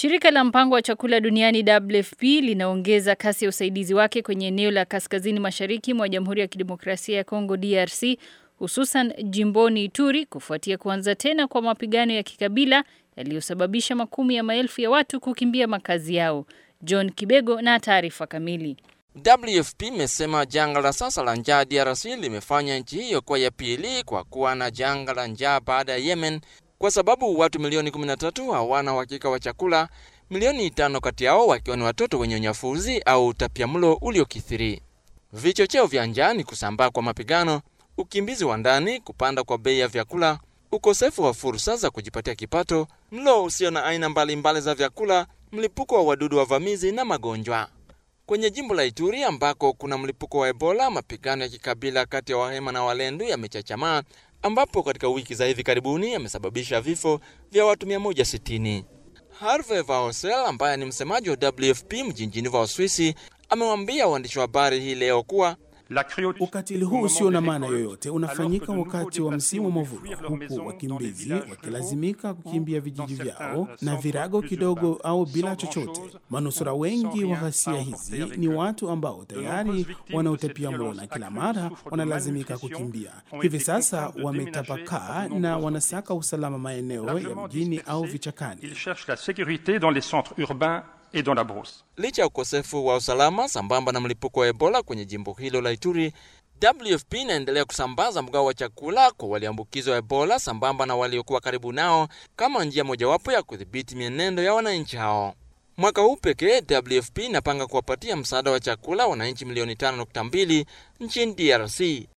Shirika la mpango wa chakula duniani WFP linaongeza kasi ya usaidizi wake kwenye eneo la kaskazini mashariki mwa Jamhuri ya Kidemokrasia ya Kongo DRC hususan jimboni Ituri kufuatia kuanza tena kwa mapigano ya kikabila yaliyosababisha makumi ya maelfu ya watu kukimbia makazi yao. John Kibego na taarifa kamili. WFP imesema janga la sasa la njaa DRC limefanya nchi hiyo kuwa ya pili kwa kuwa na janga la njaa baada ya Yemen, kwa sababu watu milioni 13 hawana uhakika wa chakula, milioni tano kati yao wakiwa ni watoto wenye unyafuzi au utapiamlo uliokithiri. Vichocheo vya njaa ni kusambaa kwa mapigano, ukimbizi wa ndani, kupanda kwa bei ya vyakula, ukosefu wa fursa za kujipatia kipato, mlo usio na aina mbalimbali mbali za vyakula, mlipuko wa wadudu wavamizi na magonjwa. Kwenye jimbo la Ituri ambako kuna mlipuko wa Ebola, mapigano ya kikabila kati ya Wahema na Walendu yamechachamaa, ambapo katika wiki za hivi karibuni yamesababisha vifo vya watu 160. Harvey Vaosel ambaye ni msemaji wa WFP mjini Geneva, Uswisi, amewaambia waandishi wa habari hii leo kuwa Ukatili huu usio na maana yoyote unafanyika wakati wa msimu wa mavuno, huku wakimbizi wakilazimika kukimbia vijiji vyao na virago kidogo au bila chochote. Manusura wengi wa ghasia hizi ni watu ambao tayari wana utapiamlo na kila mara wanalazimika kukimbia. Hivi sasa wametapakaa na wanasaka usalama maeneo ya mjini au vichakani. Et dans la brousse. Licha ya ukosefu wa usalama sambamba na mlipuko wa Ebola kwenye jimbo hilo la Ituri, WFP inaendelea kusambaza mgao wa chakula kwa walioambukizwa Ebola sambamba na waliokuwa karibu nao kama njia mojawapo ya kudhibiti mienendo ya wananchi hao. Mwaka huu pekee WFP inapanga kuwapatia msaada wa chakula wananchi milioni 5.2 nchini DRC.